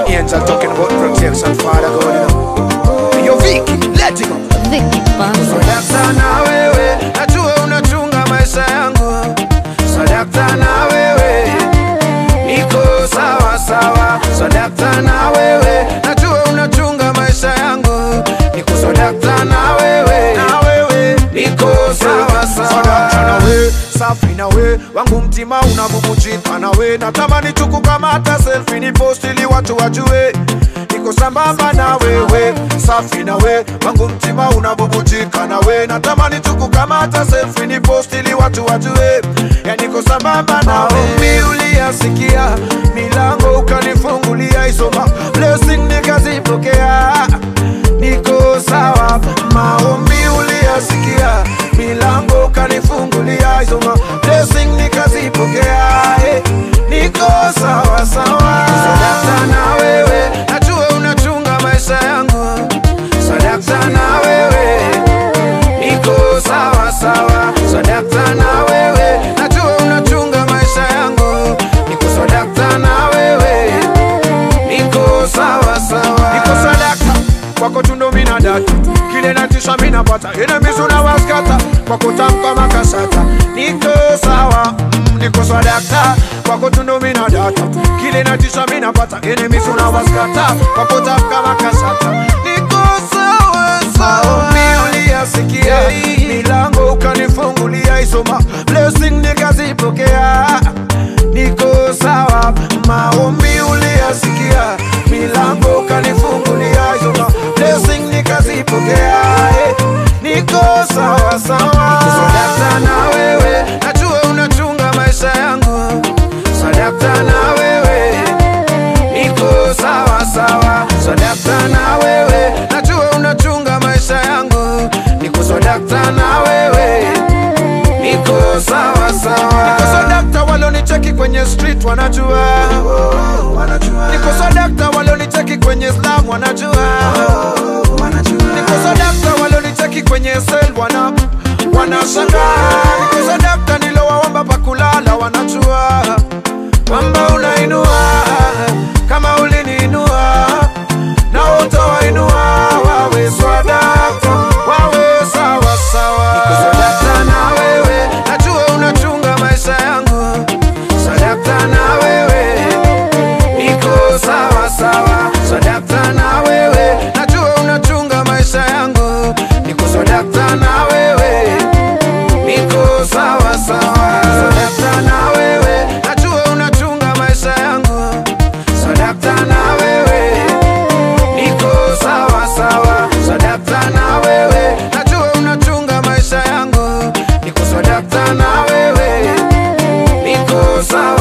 angel talking about protection, Father God, you know. Yo, Vicky, let him up. Vicky Banza. Sadakta na wewe, najua unachunga maisha yangu. Sadakta na wewe, niko sawa sawa. Sadakta na wewe, najua unachunga maisha yangu. Niko sadakta na wewe, na wewe, niko sawa sawa. Sadakta na wewe, safi na we wangu mtima unabubujika na we natamani tukukamata selfie ni post ili watu wajue niko sambamba na wewe safi na we wangu mtima unabubujika na we natamani tukukamata selfie ni post ili watu wajue ya niko sambamba na wewe uliyasikia milango ukanifungulia isoma blessing nikazipokea niko sawa maombi uliyasikia milango ukanifungulia isoma blessing nikazipokea eh, niko sawa sawa sadakta na wewe najua unachunga maisha yangu sadakta na wewe niko sawa sawa sadakta na wewe najua unachunga maisha yangu niko sadakta na wewe niko sawa sawa niko sadakta kwako tundo mina data kile natisha mina pata enemies unawaskata kwako tamka makasata niko sawa mm, niko sadakta kwako tundo mina data kile natisha mina pata enemies unawaskata kwako tamka makasata niko sawa sawa uliyasikia milango ukanifungulia isoma blessing nikazipokea niko sawa maombi uliyasikia milango ukanifungulia isoma blessing nikazipokea eh, niko sawa sawa sadakta na wewe najua unachunga maisha yangu sadakta na wewe niko sawa sawa sadakta na wewe najua unachunga maisha yangu niko sadakta na wewe niko sawa sawa niko sadakta walonicheki kwenye street wanajua niko sadakta walonicheki kwenye slam wanajua niko sadakta walonicheki kwenye sel wana wanashangaa niko sadakta nilowaomba pakulala wanajua kwamba unainua kama uliniinua na utawainua wawe swadakta wawe sawa sawa niko sadakta na wewe najua unachunga maisha yangu sadakta na wewe niko sawa sawa sadakta na wewe najua unachunga maisha yangu niko sadakta na wewe niko sawa sawa sadakta na wewe najua unachunga maisha yangu sadakta na wewe niko sawa sawa sadakta na wewe najua unachunga maisha yangu niko sadakta na wewe niko sawa